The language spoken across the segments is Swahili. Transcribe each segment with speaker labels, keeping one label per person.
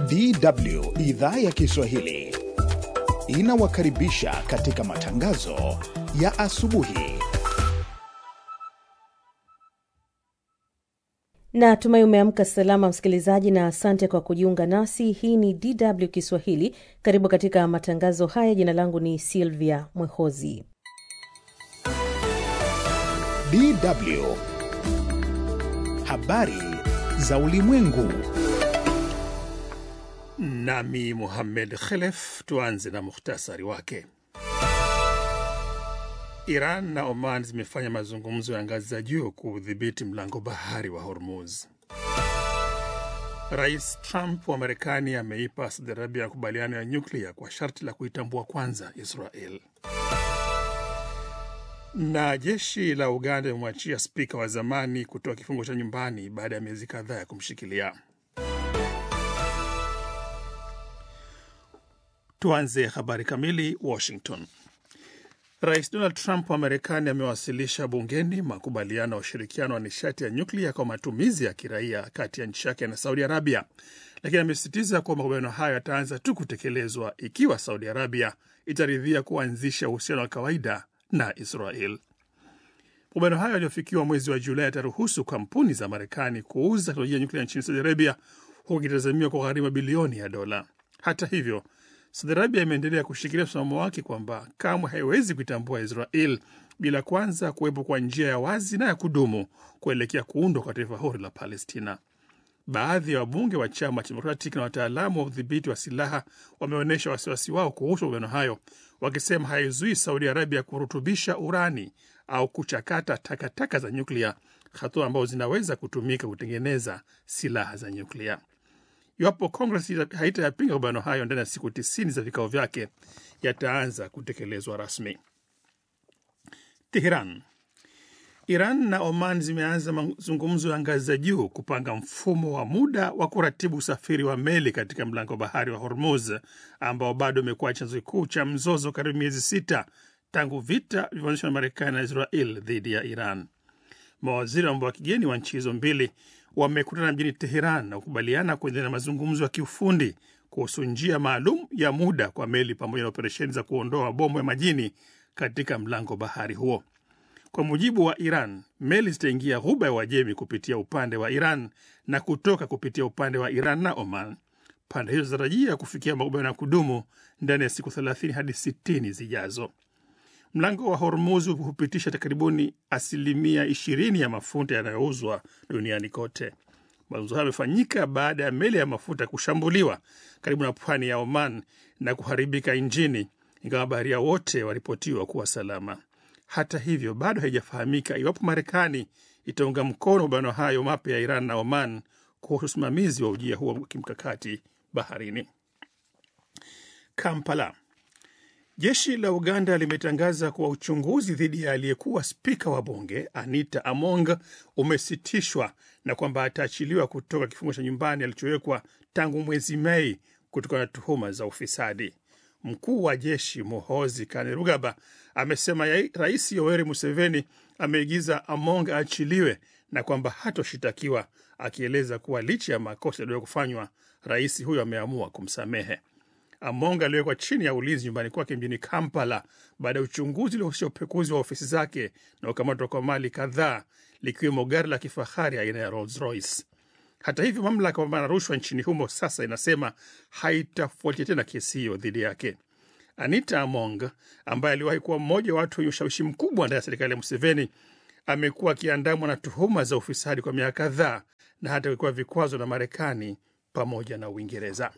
Speaker 1: DW idhaa ya Kiswahili inawakaribisha katika matangazo ya asubuhi.
Speaker 2: na tumai umeamka salama msikilizaji, na asante kwa kujiunga nasi. Hii ni DW Kiswahili. Karibu katika matangazo haya. Jina langu ni Silvia Mwehozi.
Speaker 1: DW habari za ulimwengu.
Speaker 3: Nami Muhammed Khelef. Tuanze na muhtasari wake. Iran na Oman zimefanya mazungumzo ya ngazi za juu kuudhibiti mlango bahari wa Hormuz. Rais Trump wa Marekani ameipa Saudi Arabia makubaliano ya nyuklia kwa sharti la kuitambua kwanza Israel. Na jeshi la Uganda limemwachia spika wa zamani kutoa kifungo cha nyumbani baada ya miezi kadhaa ya kumshikilia. Tuanze habari kamili. Washington. Rais Donald Trump wa Marekani amewasilisha bungeni makubaliano ya ushirikiano wa nishati ya nyuklia kwa matumizi ya kiraia kati ya nchi yake na Saudi Arabia, lakini amesisitiza kuwa makubaliano hayo yataanza tu kutekelezwa ikiwa Saudi Arabia itaridhia kuanzisha uhusiano wa kawaida na Israel. Makubaliano hayo yaliyofikiwa mwezi wa Julai yataruhusu kampuni za Marekani kuuza teknolojia ya nyuklia nchini Saudi Arabia, huku ikitazamiwa kwa gharimu bilioni ya dola. Hata hivyo Saudi Arabia imeendelea kushikilia msimamo wake kwamba kamwe haiwezi kuitambua Israel bila kwanza kuwepo kwa njia ya wazi na ya kudumu kuelekea kuundwa kwa taifa huru la Palestina. Baadhi ya wabunge wa chama cha Democratic na wataalamu wa udhibiti wa silaha wameonyesha wasiwasi wao kuhusu makubaliano hayo, wakisema haizui Saudi Arabia kurutubisha urani au kuchakata takataka za nyuklia, hatua ambazo zinaweza kutumika kutengeneza silaha za nyuklia. Iwapo Kongres haitayapinga makubaliano hayo ndani ya siku tisini za vikao vyake, yataanza kutekelezwa rasmi. Teheran. Iran na Oman zimeanza mazungumzo ya ngazi za juu kupanga mfumo wa muda wa kuratibu usafiri wa meli katika mlango bahari wa Hormuz ambao bado umekuwa chanzo kikuu cha mzozo karibu miezi sita tangu vita vilivyoanzishwa na Marekani na Israel dhidi ya Iran. Mawaziri wa mambo ya kigeni wa nchi hizo mbili wamekutana mjini Teheran na kukubaliana kuendelea na mazungumzo ya kiufundi kuhusu njia maalum ya muda kwa meli pamoja na operesheni za kuondoa mabomu ya majini katika mlango bahari huo. Kwa mujibu wa Iran, meli zitaingia ghuba ya Uajemi kupitia upande wa Iran na kutoka kupitia upande wa Iran na Oman. Pande hizo zinatarajia kufikia makubaliano ya kudumu ndani ya siku 30 hadi 60 zijazo. Mlango wa Hormuz hupitisha takribuni asilimia 20 ya mafuta yanayouzwa duniani kote. Mazungumzo hayo yamefanyika baada ya meli ya mafuta kushambuliwa karibu na pwani ya Oman na kuharibika injini, ingawa abiria wote waripotiwa kuwa salama. Hata hivyo, bado haijafahamika iwapo Marekani itaunga mkono makubaliano hayo mapya ya Iran na Oman kuhusu usimamizi wa ujia huo wa kimkakati baharini. Kampala. Jeshi la Uganda limetangaza kuwa uchunguzi dhidi ya aliyekuwa spika wa bunge Anita Among umesitishwa na kwamba ataachiliwa kutoka kifungo cha nyumbani alichowekwa tangu mwezi Mei kutokana na tuhuma za ufisadi. Mkuu wa jeshi Muhozi Kainerugaba amesema Rais Yoweri Museveni ameigiza Among aachiliwe na kwamba hatoshitakiwa, akieleza kuwa licha ya makosa yaliyo kufanywa, rais huyo ameamua kumsamehe. Among aliwekwa chini ya ulinzi nyumbani kwake mjini Kampala baada ya uchunguzi uliohusisha upekuzi wa ofisi zake na ukamatwa kwa mali kadhaa likiwemo gari la kifahari aina ya Rolls Royce. Hata hivyo, mamlaka kupambana na rushwa nchini humo sasa inasema haitafuatia tena kesi hiyo dhidi yake. Anita Among ambaye aliwahi kuwa mmoja wa watu wenye ushawishi mkubwa ndani ya serikali ya Museveni amekuwa akiandamwa na tuhuma za ufisadi kwa miaka kadhaa na hata kuwekewa vikwazo na Marekani pamoja na Uingereza.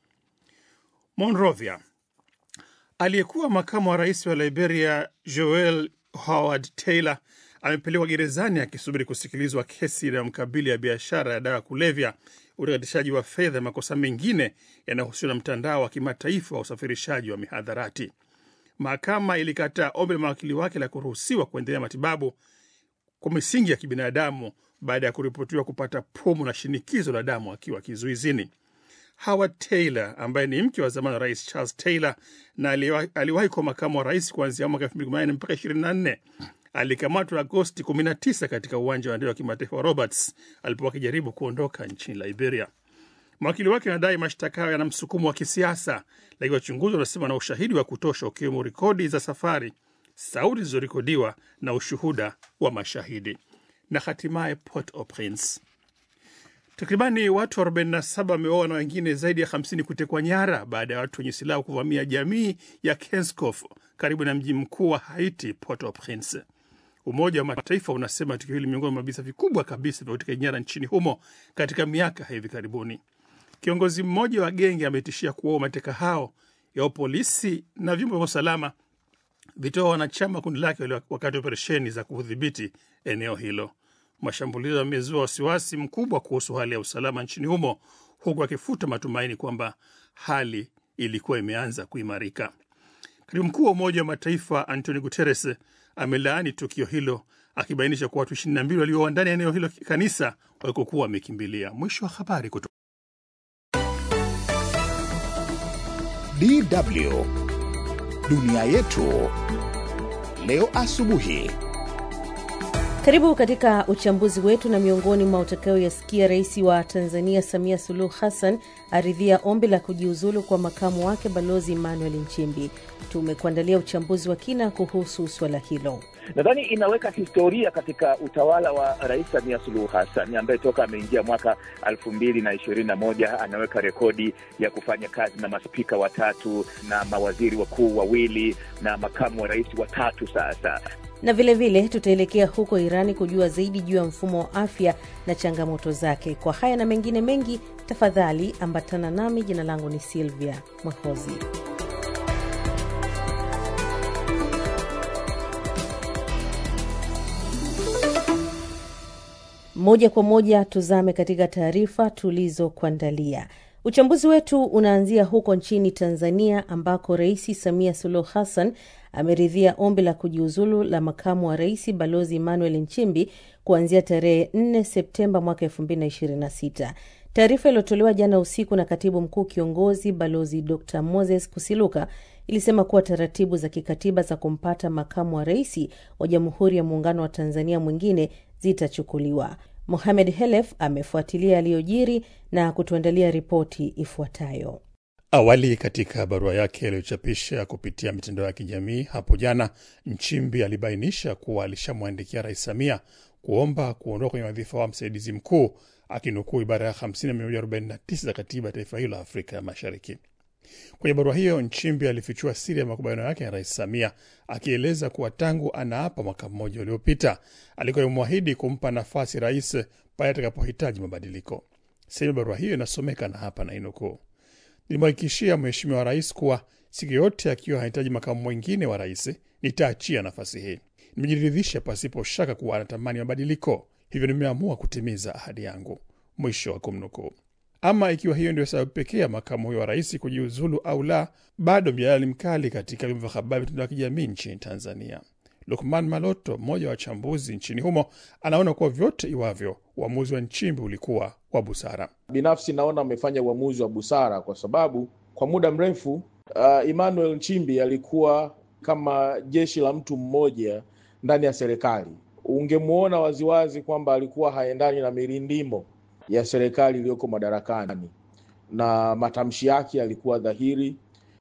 Speaker 3: Monrovia. Aliyekuwa makamu wa rais wa Liberia Joel Howard Taylor amepelekwa gerezani akisubiri kusikilizwa kesi inayomkabili ya biashara ya dawa ya kulevya, utakatishaji wa fedha na makosa mengine yanayohusiana na mtandao wa kimataifa wa usafirishaji wa mihadharati. Mahakama ilikataa ombi la mawakili wake la kuruhusiwa kuendelea matibabu kwa misingi ya kibinadamu baada ya kuripotiwa kupata pumu na shinikizo la damu akiwa kizuizini. Howard Taylor ambaye ni mke wa zamani wa rais Charles Taylor na aliwahi kuwa makamu wa rais kuanzia mwaka 2018 mpaka 24 alikamatwa Agosti 19 katika uwanja wa ndege wa kimataifa wa Roberts alipokuwa akijaribu kuondoka nchini Liberia. Mawakili wake wanadai mashtaka hayo yana msukumo wa kisiasa, lakini wachunguzi wanasema na ushahidi wa kutosha, ukiwemo rekodi za safari, sauti zilizorekodiwa na ushuhuda wa mashahidi. Na hatimaye Port-au-Prince, takribani watu 47 wameuawa na wengine zaidi ya 50 kutekwa nyara baada ya watu wenye silaha kuvamia jamii ya Kenskof karibu na mji mkuu wa Haiti, Port-au-Prince. Umoja wa Mataifa unasema tukio hili miongoni mwa visa vikubwa kabisa vya utekaji nyara nchini humo katika miaka hivi karibuni. Kiongozi mmoja wa genge ametishia kuwaua mateka hao yao polisi na vyombo vya usalama vitoa wanachama kundi lake wakati wa operesheni za kudhibiti eneo hilo. Mashambulizi yamezua wasiwasi mkubwa kuhusu hali ya usalama nchini humo, huku akifuta matumaini kwamba hali ilikuwa imeanza kuimarika. Katibu mkuu wa Umoja wa Mataifa Antonio Guterres amelaani tukio hilo akibainisha kuwa watu 22 walioa ndani ya eneo hilo kanisa walikokuwa wamekimbilia. Mwisho wa habari kutoka
Speaker 1: DW dunia yetu leo asubuhi.
Speaker 2: Karibu katika uchambuzi wetu, na miongoni mwa utakayoyasikia, rais wa Tanzania Samia Suluhu Hassan aridhia ombi la kujiuzulu kwa makamu wake Balozi Emmanuel Nchimbi. Tumekuandalia uchambuzi wa kina kuhusu suala hilo.
Speaker 4: Nadhani inaweka historia katika utawala wa Rais Samia Suluhu Hassan ambaye toka ameingia mwaka elfu mbili na ishirini na moja anaweka rekodi ya kufanya kazi na maspika watatu na mawaziri wakuu wawili na makamu wa rais watatu sasa
Speaker 2: na vilevile tutaelekea huko Irani kujua zaidi juu ya mfumo wa afya na changamoto zake. Kwa haya na mengine mengi, tafadhali ambatana nami. Jina langu ni Silvia Mwehozi. Moja kwa moja tuzame katika taarifa tulizokuandalia. Uchambuzi wetu unaanzia huko nchini Tanzania ambako Rais Samia Suluhu Hassan ameridhia ombi la kujiuzulu la makamu wa rais Balozi Emmanuel Nchimbi kuanzia tarehe 4 Septemba mwaka 2026. Taarifa iliyotolewa jana usiku na katibu mkuu kiongozi Balozi Dr Moses Kusiluka ilisema kuwa taratibu za kikatiba za kumpata makamu wa rais wa Jamhuri ya Muungano wa Tanzania mwingine zitachukuliwa. Mohamed Helef amefuatilia yaliyojiri na kutuandalia ripoti ifuatayo.
Speaker 3: Awali katika barua yake aliyochapisha kupitia mitandao ya kijamii hapo jana, Nchimbi alibainisha kuwa alishamwandikia Rais Samia kuomba kuondoka kwenye wadhifa wa msaidizi mkuu, akinukuu ibara ya 50 na 149 za katiba ya taifa hilo la Afrika ya Mashariki. Kwenye barua hiyo, Nchimbi alifichua siri ya makubaliano yake na Rais Samia, akieleza kuwa tangu anaapa mwaka mmoja uliopita alikuwa amemwahidi kumpa nafasi rais pale atakapohitaji mabadiliko. Sehemu ya barua hiyo inasomeka na hapa na inukuu: Nilimhakikishia Mheshimiwa Rais kuwa siku yote akiwa hahitaji makamu mwingine wa rais nitaachia nafasi hii. Nimejiridhisha pasipo shaka kuwa anatamani mabadiliko, hivyo nimeamua kutimiza ahadi yangu. Mwisho wa kumnukuu. Ama ikiwa hiyo ndio sababu pekee ya makamu huyo wa rais kujiuzulu au la, bado mjadala ni mkali katika vyombo vya habari, mitandao ya kijamii nchini Tanzania. Lukman Maloto, mmoja wa wachambuzi nchini humo, anaona kuwa vyote iwavyo, uamuzi wa Nchimbi ulikuwa wa busara.
Speaker 5: Binafsi naona amefanya uamuzi wa busara kwa sababu kwa muda mrefu uh, Emmanuel Nchimbi alikuwa kama jeshi la mtu mmoja ndani ya serikali. Ungemwona waziwazi kwamba alikuwa haendani na mirindimo ya serikali iliyoko madarakani, na matamshi yake yalikuwa dhahiri,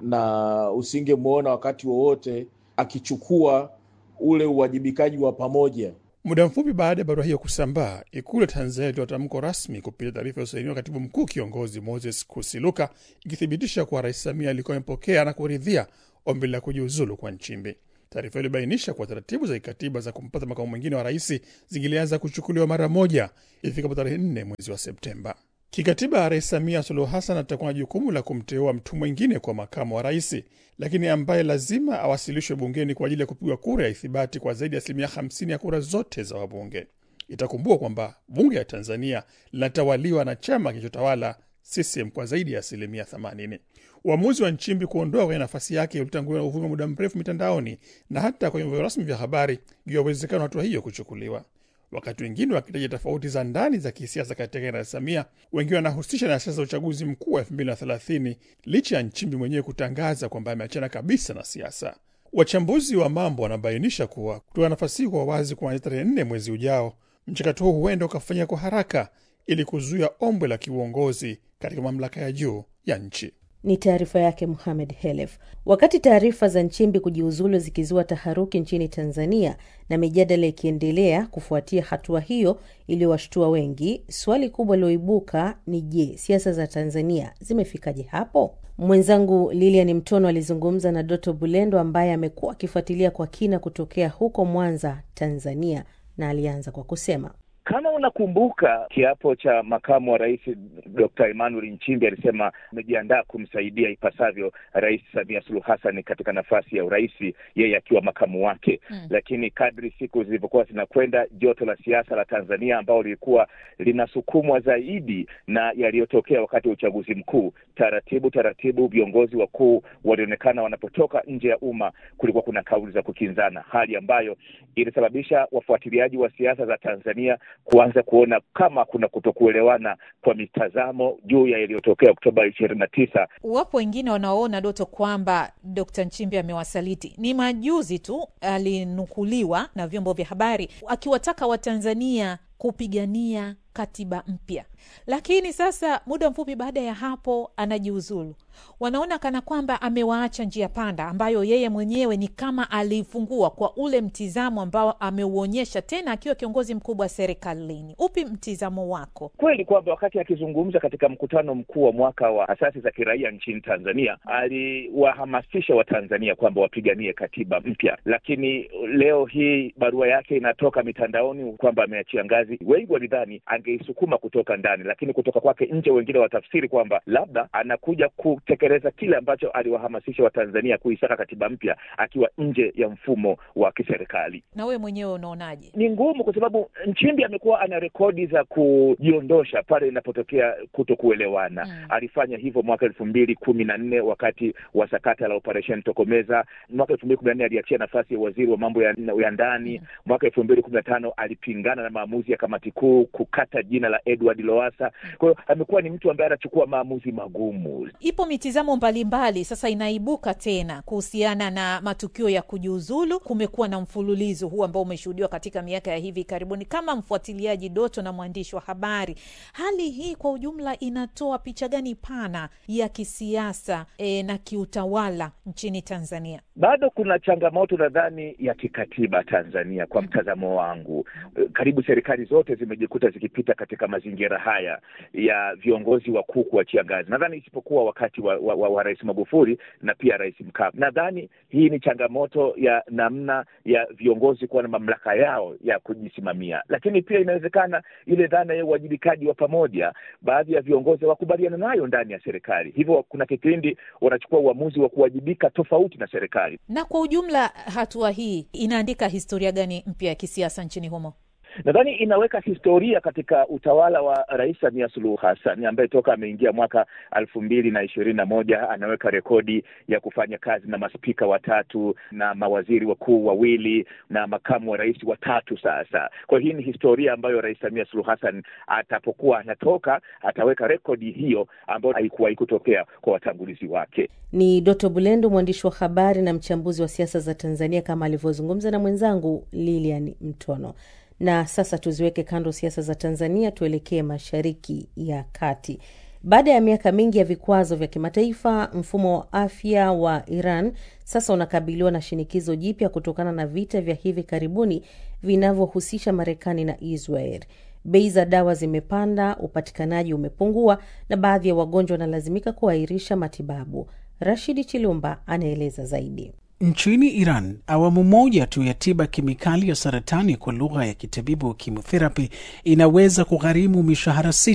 Speaker 5: na usingemwona wakati wowote akichukua ule uwajibikaji wa pamoja.
Speaker 3: Muda mfupi baada ya barua hiyo kusambaa, Ikulu ya Tanzania ilitoa tamko rasmi kupitia taarifa iliyosainiwa katibu mkuu kiongozi Moses Kusiluka, ikithibitisha kuwa Rais Samia alikuwa amepokea na kuridhia ombi la kujiuzulu kwa Nchimbi. Taarifa hiyo ilibainisha kuwa taratibu za kikatiba za kumpata makamu mwingine wa rais zingilianza kuchukuliwa mara moja ifikapo tarehe nne mwezi wa Septemba. Kikatiba, Rais Samia Suluhu Hassan atakuwa na jukumu la kumteua mtu mwingine kwa makamu wa rais, lakini ambaye lazima awasilishwe bungeni kwa ajili ya kupigwa kura ya ithibati kwa zaidi ya asilimia 50 ya kura zote za wabunge. Itakumbukwa kwamba bunge ya Tanzania linatawaliwa na chama kilichotawala CCM kwa zaidi ya asilimia 80. Uamuzi wa Nchimbi kuondoa kwenye nafasi yake ulitanguliwa na uvumi wa muda mrefu mitandaoni na hata kwenye vyombo rasmi vya habari juu ya uwezekano wa hatua hiyo kuchukuliwa. Wakati wengine wakitaja tofauti za ndani za kisiasa kati yake na Samia, wengine wanahusisha na siasa za uchaguzi mkuu wa elfu mbili na thelathini licha ya Nchimbi mwenyewe kutangaza kwamba ameachana kabisa na siasa. Wachambuzi wa mambo wanabainisha kuwa kutoa nafasi hii kwa wazi kuanzia tarehe nne mwezi ujao, mchakato huu huenda ukafanyika kwa haraka ili kuzuia ombwe la kiuongozi katika mamlaka ya juu ya nchi.
Speaker 2: Ni taarifa yake Muhamed Helef. Wakati taarifa za Nchimbi kujiuzulu zikizua taharuki nchini Tanzania na mijadala ikiendelea kufuatia hatua hiyo iliyowashtua wengi, swali kubwa liloibuka ni je, siasa za Tanzania zimefikaje hapo? Mwenzangu Lilian Mtono alizungumza na Doto Bulendo ambaye amekuwa akifuatilia kwa kina kutokea huko Mwanza, Tanzania, na alianza kwa kusema
Speaker 4: kama unakumbuka kiapo cha makamu wa rais Dr. Emmanuel Nchimbi alisema amejiandaa kumsaidia ipasavyo Rais Samia Suluhu Hassan katika nafasi ya urais, yeye akiwa makamu wake mm. Lakini kadri siku zilivyokuwa zinakwenda, joto la siasa la Tanzania ambao lilikuwa linasukumwa zaidi na yaliyotokea wakati wa uchaguzi mkuu, taratibu taratibu viongozi wakuu walionekana wanapotoka nje ya umma, kulikuwa kuna kauli za kukinzana, hali ambayo ilisababisha wafuatiliaji wa siasa za Tanzania kuanza kuona kama kuna kutokuelewana kwa mitazamo juu ya yaliyotokea Oktoba ishirini na tisa.
Speaker 6: Wapo wengine wanaoona Doto kwamba Dkt. Nchimbi amewasaliti. Ni majuzi tu alinukuliwa na vyombo vya habari akiwataka Watanzania kupigania katiba mpya, lakini sasa muda mfupi baada ya hapo anajiuzulu. Wanaona kana kwamba amewaacha njia panda ambayo yeye mwenyewe ni kama aliifungua kwa ule mtizamo ambao ameuonyesha tena akiwa kiongozi mkubwa serikalini. Upi mtizamo wako?
Speaker 4: Kweli kwamba wakati akizungumza katika mkutano mkuu wa mwaka wa asasi za kiraia nchini Tanzania aliwahamasisha Watanzania kwamba wapiganie katiba mpya, lakini leo hii barua yake inatoka mitandaoni kwamba ameachia ngazi. Wengi walidhani angeisukuma kutoka ndani, lakini kutoka kwake nje, wengine watafsiri kwamba labda anakuja kutekeleza kile ambacho aliwahamasisha Watanzania kuisaka katiba mpya akiwa nje ya mfumo wa kiserikali.
Speaker 6: Na wewe mwenyewe unaonaje?
Speaker 4: Ni ngumu kwa sababu Nchimbi amekuwa ana rekodi za kujiondosha pale inapotokea kuto kuelewana. Mm. Alifanya hivyo mwaka elfu mbili kumi na nne wakati wa sakata la operesheni Tokomeza. Mwaka elfu mbili kumi na nne aliachia nafasi ya waziri wa mambo ya, ya ndani. Mm. Mwaka elfu mbili kumi na tano alipingana na maamuzi ya kamati kuu kukata jina la Edward Lowassa. Kwa hiyo amekuwa ni mtu ambaye anachukua maamuzi magumu.
Speaker 6: Ipo mitizamo mbalimbali sasa inaibuka tena kuhusiana na matukio ya kujiuzulu. Kumekuwa na mfululizo huu ambao umeshuhudiwa katika miaka ya hivi karibuni. Kama mfuatiliaji Doto na mwandishi wa habari, hali hii kwa ujumla inatoa picha gani pana ya kisiasa e, na kiutawala nchini Tanzania?
Speaker 4: Bado kuna changamoto nadhani ya kikatiba Tanzania, kwa mtazamo wangu. Karibu serikali zote zimejikuta zikipita katika mazingira haya ya viongozi wakuu kuachia ngazi, nadhani isipokuwa wakati wa, wa, wa, wa Rais Magufuli na pia Rais Mkapa. Nadhani hii ni changamoto ya namna ya viongozi kuwa na mamlaka yao ya kujisimamia, lakini pia inawezekana ile dhana ya uwajibikaji wa pamoja, baadhi ya viongozi hawakubaliana nayo ndani ya serikali, hivyo kuna kipindi wanachukua uamuzi wa kuwajibika tofauti na serikali.
Speaker 6: Na kwa ujumla, hatua hii inaandika historia gani mpya ya kisiasa nchini humo?
Speaker 4: Nadhani inaweka historia katika utawala wa Rais Samia Suluhu Hassan ambaye toka ameingia mwaka elfu mbili na ishirini na moja anaweka rekodi ya kufanya kazi na maspika watatu na mawaziri wakuu wawili na makamu wa rais watatu. Sasa kwa hiyo hii ni historia ambayo Rais Samia Suluhu Hassan atapokuwa anatoka ataweka rekodi hiyo ambayo haikuwahi kutokea kwa watangulizi wake.
Speaker 2: Ni Doto Bulendo, mwandishi wa habari na mchambuzi wa siasa za Tanzania, kama alivyozungumza na mwenzangu Lilian Mtono. Na sasa tuziweke kando siasa za Tanzania, tuelekee Mashariki ya Kati. Baada ya miaka mingi ya vikwazo vya kimataifa, mfumo wa afya wa Iran sasa unakabiliwa na shinikizo jipya kutokana na vita vya hivi karibuni vinavyohusisha Marekani na Israel. Bei za dawa zimepanda, upatikanaji umepungua, na baadhi ya wagonjwa wanalazimika kuahirisha matibabu. Rashidi Chilumba anaeleza zaidi.
Speaker 7: Nchini Iran, awamu moja tu ya tiba kemikali ya saratani kwa lugha ya kitabibu chemotherapy inaweza kugharimu mishahara